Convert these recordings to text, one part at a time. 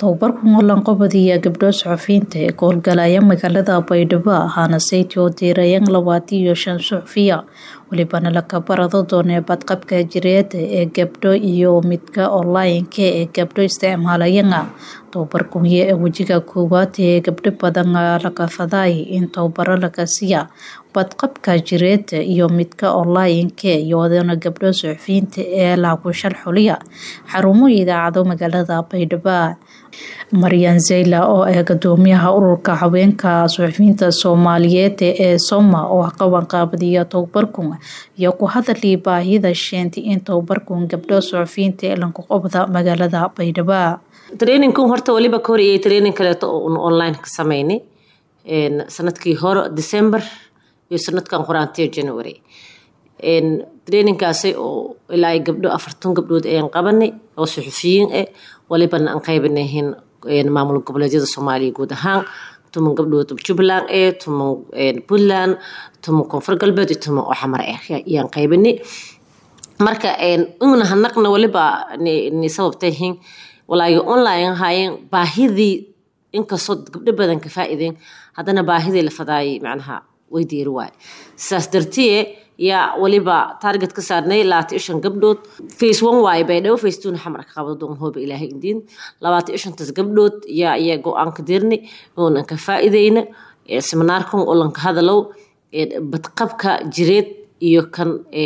tababarkan oo lanqabadiya gabdho suxufiyiinta ee ka howlgalaya magaalada baydhabo ahaana sayti oo diirayaan labaatan iyo shan suxufiya welibana laka barado doonee badqabka jireed ee gabdho iyo midka online-ka ee gabdho isticmaalayana tababarkunya ee wejiga koowaad ee gabdho badan laga faday in tababaro laga siiya badqabka jireed iyo midka online-ka iyoodana gabdho suxufiyiinta ee lagu sharxuliya xarumo idaacado magaalada baydhabo maryan zeyla oo ah gudoomiyaha ururka haweenka suxufiyiinta soomaaliyeed ee soma oo qaban qaabadiya tababarkun iyo ku hadalii baahida sheentay in tababarkun gabdho suxufiyiinta ee lanku qabda magaalada baydhabo traininkan horta waliba ka horeyay training kaleeto oo un online ka sameynay sanadkii hore december iyo sanadkan qoraantiya january traininkaasi oo ilaa gabdho afartan gabdhood ayaan qabanay oo suxufiyiin ah walibana aan qaybanahin maamul goboleedyada soomaaliya guud ahaan tuman gabdhood jubbaland eh tuman puntland tuman koonfur galbeed iyo tuman oo xamar ah ayaan qaybanay marka una hanaqna waliba ni sababtahin walaayo online ahaayeen baahidii inkastoo gabdho badan ka faa'iideen haddana baahidii la fadaayay macnaha way diiri waay sidaas dartiye yaa waliba target ka saarnay labaatan iyo shan gabdhood face one waaye baydhabo face two na xamar ka qabdo doon hooba ilaahay indiin labaatan iyo shantaas gabdhood yaa ayaa go-aan ka dirnay oonan ka faa'iideyna seminaarkan oo lanka hadalow badqabka jireed iyo kan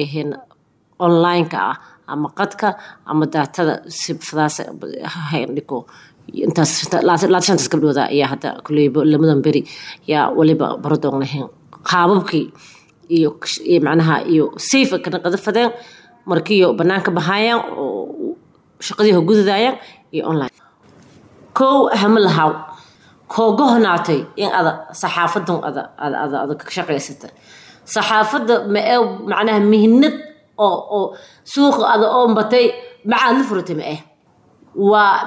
online-ka ah ama qadka ama daatada sifadaas hayndhiko intaas labaatan shantaas gabdhooda ayaa hadda kuleybo lamadan beri yaa waliba barodoonlahayn qaababkii iyo macnaha iyo safe kana qadafadeen markiiyo banaanka bahaayaan oo shaqadii hogudadaayaan iyo online kow hama lahaw koogahonaatay in ada saxaafadan ada ada ada ada ka shaqaysata saxaafadda ma ee macnaha mihnad oo oo suuqa ada oo batay macaad la furatay ma eh waa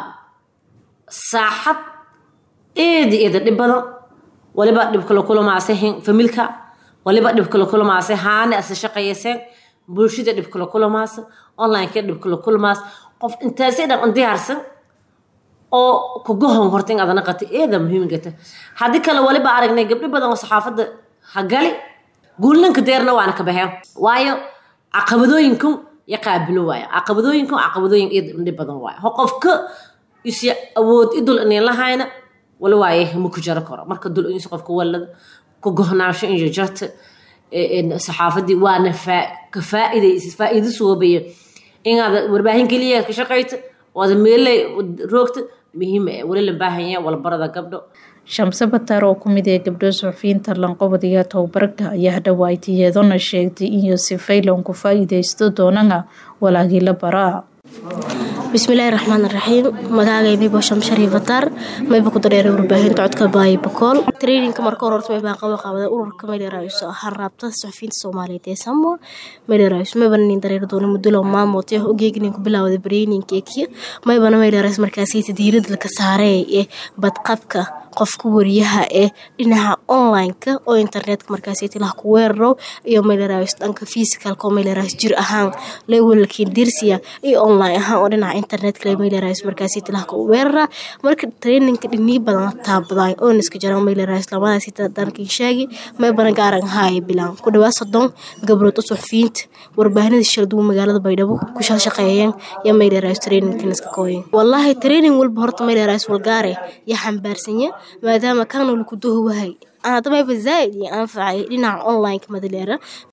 saaxad eeda eeda dhib badan waliba dhibkala kulamaaseen familka waliba dhibkala kulamaase haane ase shaqayeyseen bulshada dhibkala kulamaasa onlineka dhibkala kulamaas qof intaasay dhan diyaarsan oo kugohon horta in adana qata eeda muhiimgata haddii kale waliba aragnay gabdho badan oo saxaafadda hagali guulinka deerna waana ka baxeen waayo caqabadooyinkan ya qaabilo waaya caqabadooyinkan caqabadooyin eed dhib badan waaya ho qofka is awood idul inay lahayna wala waaye ma ku jaro karo marka dul insi qofka walada ku gohnaansho iyo jarta saxaafadii waana ka faa'iidaysa faa'iido soobaya inaad warbaahin keliya ka shaqayta waada meelay roogta muhiim ah wali la baahanya walbarada gabdho shamse bataar oo ku mid ee gabdho suxufiyiinta lanqabadiya tababarka ayaa hadhawaaytiyeedona sheegtay iyo sifaylan ku faa'iidaysto doonana walaagii la baraa bismillaahi raxmaan raxiim magaagay maybo shamshari bataar mayba ku dareeray warbaahinta codka baay bakool traininka marka hore horta maybaa qaba qaabada ururka maydheeraayiso ahaan raabta suxufiyiinta soomaaliyeed ee samo maydheeraayiso maybana nin dareeri doona muddo maamood ee ogeegnin ku bilaawda bareyninkeekii maybana maydheeraayis markaasiyta diirada laka saaree ee badqabka qofka wariyaha ee dhinaca online-ka oo internetka markaasiytilah ku weeraro iyo maydheeraayis dhanka physicalka oo maydheeraayis jir ahaan lewelkiin dirsiya iyo online ahaan oo dhinaca internetka maydheeraayis markaasiytilah ku weerara marka traininka dhinii badan taabaday oo niska jara maydheeraayis lamadaasita dankin sheegi maybana gaaran haaya bilaan ku dhawaa soddon gabrood u suxufiyiinta warbaahinada shalduwa magaalada baydhabo ku shaqeeyeen iyo maydheeraayis traininka niska kooyen wallaahi training walba horta maydheeraayis walgaare yaa xambaarsanya maadaama kaanol ku dohowahay hadda mayba zaaid iyo anfacay dhinaca online-ka madaleera